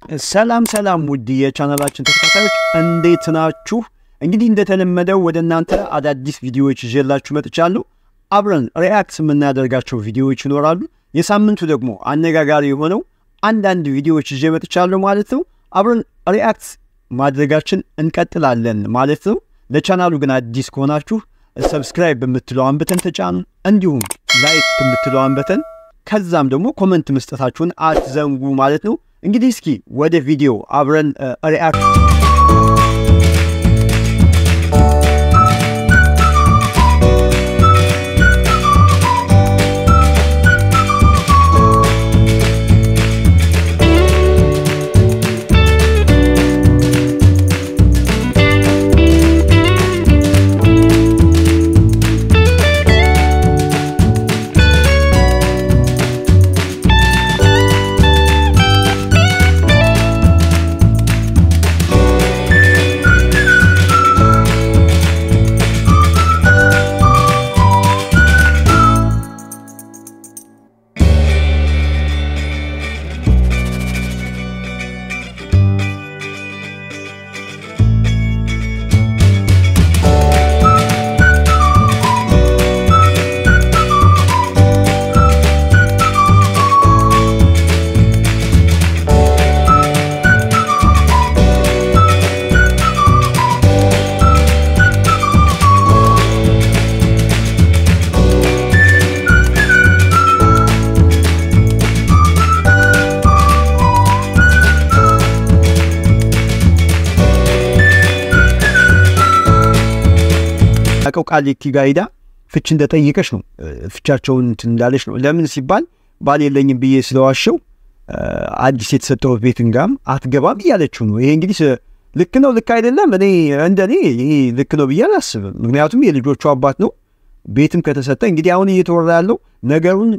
ሰላም ሰላም ውድ የቻናላችን ተከታታዮች እንዴት ናችሁ? እንግዲህ እንደተለመደው ወደ እናንተ አዳዲስ ቪዲዮዎች ይዤላችሁ መጥቻለሁ። አብረን ሪያክት የምናደርጋቸው ቪዲዮዎች ይኖራሉ። የሳምንቱ ደግሞ አነጋጋሪ የሆነው አንዳንድ ቪዲዮዎች ይዤ መጥቻለሁ ማለት ነው። አብረን ሪያክት ማድረጋችን እንቀጥላለን ማለት ነው። ለቻናሉ ግን አዲስ ከሆናችሁ ሰብስክራይብ በምትለዋን በተን ተጫኑ፣ እንዲሁም ላይክ በምትለዋን በተን ከዛም ደግሞ ኮመንት መስጠታችሁን አትዘንጉ ማለት ነው። እንግዲህ እስኪ ወደ ቪዲዮ አብረን ሪአክት ያቀው ቃሊቲ ጋር ሄዳ ፍች እንደጠየቀች ነው። ፍቻቸውን እንትን እንዳለች ነው። ለምን ሲባል ባል የለኝም ብዬ ስለዋሸው አዲስ የተሰጠው ቤትን ጋም አትገባም እያለችው ነው። ይሄ እንግዲህ ልክ ነው ልክ አይደለም፣ እኔ እንደኔ ይሄ ልክ ነው ብዬ አላስብም። ምክንያቱም የልጆቹ አባት ነው። ቤትም ከተሰጠ እንግዲህ አሁን እየተወራ ያለው ነገሩን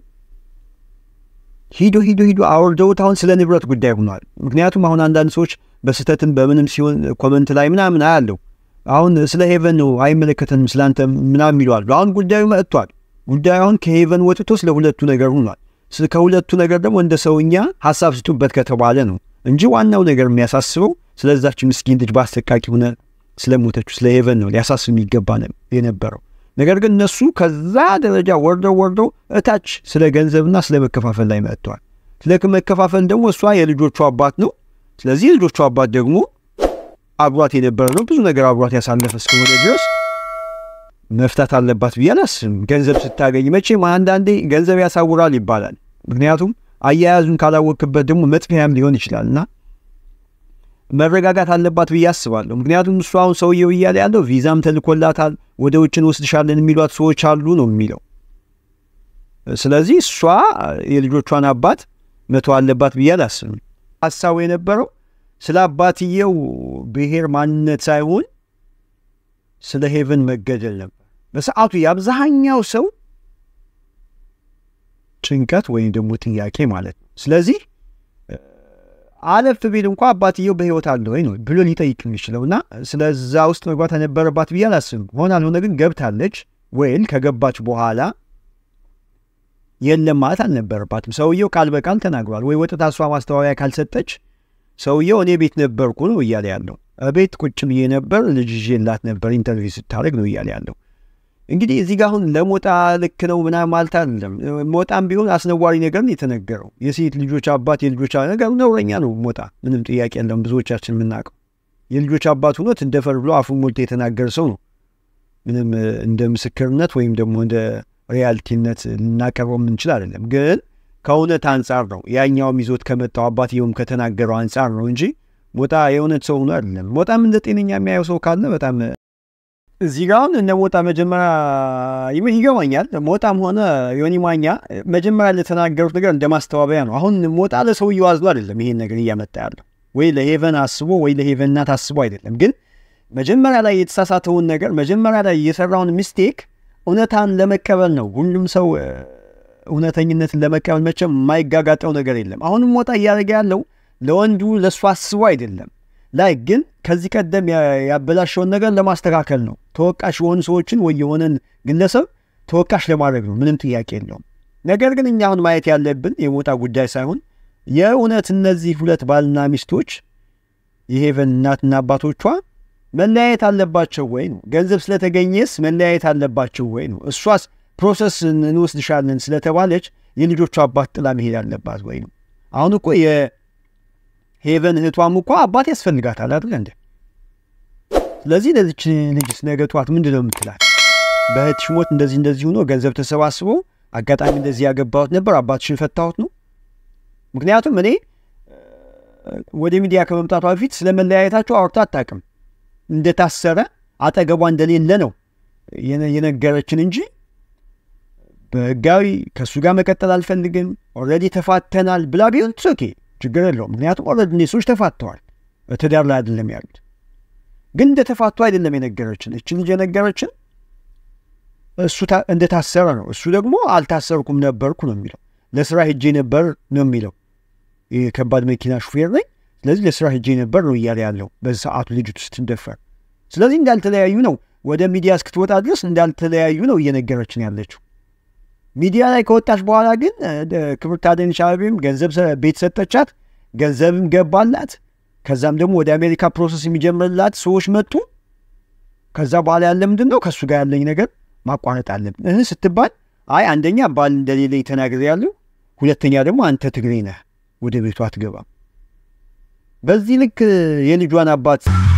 ሂዶ ሂዶ ሂዶ አውርደውት አሁን ስለ ንብረት ጉዳይ ሆኗል። ምክንያቱም አሁን አንዳንድ ሰዎች በስህተትም በምንም ሲሆን ኮመንት ላይ ምናምን አያለው አሁን ስለ ሄቨን ነው አይመለከተንም ስላንተ ምናምን ይለዋሉ። አሁን ጉዳዩ መጥቷል። ጉዳዩ አሁን ከሄቨን ወጥቶ ስለ ሁለቱ ነገር ሆኗል። ከሁለቱ ነገር ደግሞ እንደ ሰውኛ ሀሳብ ስጡበት ከተባለ ነው እንጂ ዋናው ነገር የሚያሳስበው ስለዛች ምስኪን ልጅ በአሰቃቂ ሆነ ስለሞተችው ስለ ሄቨን ነው ሊያሳስብ የሚገባ የነበረው ነገር ግን እነሱ ከዛ ደረጃ ወርደው ወርደው እታች ስለ ገንዘብና ስለ መከፋፈል ላይ መጥተዋል። ስለ መከፋፈል ደግሞ እሷ የልጆቹ አባት ነው። ስለዚህ የልጆቹ አባት ደግሞ አብሯት የነበረ ነው። ብዙ ነገር አብሯት ያሳለፈ እስከሆነ ድረስ መፍታት አለባት ብዬ አላስብም። ገንዘብ ስታገኝ መቼም አንዳንዴ ገንዘብ ያሳውራል ይባላል። ምክንያቱም አያያዙን ካላወቅበት ደግሞ መጥፊያም ሊሆን ይችላል እና መረጋጋት አለባት ብዬ አስባለሁ። ምክንያቱም እሱ አሁን ሰውየው እያለ ያለው ቪዛም ተልኮላታል፣ ወደ ውጭ እንወስድሻለን የሚሏት ሰዎች አሉ ነው የሚለው። ስለዚህ እሷ የልጆቿን አባት መተው አለባት ብዬ አላስብም። ሀሳቡ የነበረው ስለ አባትየው ብሔር ማንነት ሳይሆን ስለ ሄቨን መገደል ነበር በሰዓቱ የአብዛኛው ሰው ጭንቀት ወይም ደግሞ ጥያቄ ማለት ነው። ስለዚህ አለፍ ቢል እንኳ አባትየው በሕይወት አለ ወይ ነው ብሎ ሊጠይቅ የሚችለው እና ስለዛ ውስጥ መግባት የነበረባት ብዬ አላስብም። ሆን አልሆነ ግን ገብታለች። ወይል ከገባች በኋላ የለም ማለት አልነበረባትም። ሰውየው ቃል በቃል ተናግሯል። ወይ ወጥታ እሷ ማስተዋወያ ካልሰጠች ሰውየው እኔ ቤት ነበርኩ ነው እያለ ያለው። ቤት ቁጭ ብዬ ነበር፣ ልጅ ይዤላት ነበር፣ ኢንተርቪው ስታደርግ ነው እያለ ያለው። እንግዲህ እዚህ ጋር አሁን ለሞጣ ልክ ነው ምናምን ማለት አይደለም። ሞጣም ቢሆን አስነዋሪ ነገር ነው የተነገረው። የሴት ልጆች አባት የልጆች ነገር ነውረኛ ነው ሞጣ፣ ምንም ጥያቄ የለውም። ብዙዎቻችን የምናውቀው የልጆች አባት ሆኖት እንደፈር ብሎ አፉን ሞልቶ የተናገረ ሰው ነው። ምንም እንደ ምስክርነት ወይም ደግሞ እንደ ሪያልቲነት ልናቀርበው የምንችል አይደለም ግን ከእውነት አንጻር ነው ያኛውም ይዞት ከመጣው አባትየውም ከተናገረው አንጻር ነው እንጂ ሞጣ የእውነት ሰው ሆኖ አይደለም። ሞጣም እንደ ጤነኛ የሚያየው ሰው ካለ በጣም እዚህ ጋ አሁን እነ ሞጣ መጀመሪያ ይገባኛል። ሞጣም ሆነ ዮኒ ማኛ መጀመሪያ ለተናገሩት ነገር እንደ ማስተባበያ ነው። አሁን ሞጣ ለሰውየው አዝሎ አይደለም ይሄን ነገር እያመጣ ያለው ወይ ለሄቨን አስቦ ወይ ለሄቨን እናት አስቦ አይደለም። ግን መጀመሪያ ላይ የተሳሳተውን ነገር መጀመሪያ ላይ የሰራውን ሚስቴክ እውነታን ለመቀበል ነው ሁሉም ሰው እውነተኝነትን ለመቀበል መቼም የማይጋጋጠው ነገር የለም። አሁንም ሞጣ እያደረገ ያለው ለወንዱ ለእሱ አስቦ አይደለም ላይ ግን ከዚህ ቀደም ያበላሸውን ነገር ለማስተካከል ነው። ተወቃሽ የሆኑ ሰዎችን ወይ የሆነን ግለሰብ ተወቃሽ ለማድረግ ነው። ምንም ጥያቄ የለውም። ነገር ግን እኛ አሁን ማየት ያለብን የሞጣ ጉዳይ ሳይሆን የእውነት እነዚህ ሁለት ባልና ሚስቶች የሄቨን እናትና አባቶቿ መለያየት አለባቸው ወይ ነው? ገንዘብ ስለተገኘስ መለያየት አለባቸው ወይ ነው? እሷስ ፕሮሰስ እንወስድሻለን ስለተባለች የልጆቿ አባት ጥላ መሄድ አለባት ወይ ነው? አሁን እኮ የሄቨን እህቷም እኮ አባት ያስፈልጋታል አይደል እንዴ? ስለዚህ ለዚች ልጅስ ነገ ጠዋት ምንድን ነው የምትላት? በእህትሽ ሞት እንደዚህ እንደዚህ ሆኖ ገንዘብ ተሰባስቦ አጋጣሚ እንደዚህ ያገባሁት ነበር አባትሽን ፈታሁት ነው። ምክንያቱም እኔ ወደ ሚዲያ ከመምጣቷ በፊት ስለ መለያየታቸው አውርታ አታውቅም። እንደታሰረ አጠገቧ እንደሌለ ነው የነገረችን እንጂ በህጋዊ ከእሱ ጋር መቀጠል አልፈልግም ኦልሬዲ ተፋተናል ብላ ቢሆን ኦኬ ችግር የለውም። ምክንያቱም ኦልሬዲ እኔ ሰዎች ተፋተዋል፣ ትዳር ላይ አይደለም ያሉት። ግን እንደተፋቱ አይደለም የነገረችን። እች ልጅ የነገረችን እሱ እንደታሰረ ነው። እሱ ደግሞ አልታሰርኩም ነበርኩ ነው የሚለው። ለስራ ሄጄ ነበር ነው የሚለው። የከባድ መኪና ሹፌር ነኝ፣ ስለዚህ ለስራ ሄጄ ነበር ነው እያለ ያለው በዚህ ሰዓቱ ልጅቱ ስትደፈር። ስለዚህ እንዳልተለያዩ ነው ወደ ሚዲያ እስክትወጣ ድረስ እንዳልተለያዩ ነው እየነገረችን ያለችው። ሚዲያ ላይ ከወጣች በኋላ ግን ክብርት አዳነች አቤቤም ገንዘብ ቤት ሰጠቻት፣ ገንዘብም ገባላት። ከዛም ደግሞ ወደ አሜሪካ ፕሮሰስ የሚጀምርላት ሰዎች መጡ። ከዛ በኋላ ያለ ምንድን ነው ከእሱ ጋር ያለኝ ነገር ማቋረጥ አለብን እህ ስትባል አይ አንደኛ ባል እንደሌለኝ ተናግሬያለሁ፣ ሁለተኛ ደግሞ አንተ ትግሬ ነህ ወደ ቤቷ አትገባም። በዚህ ልክ የልጇን አባት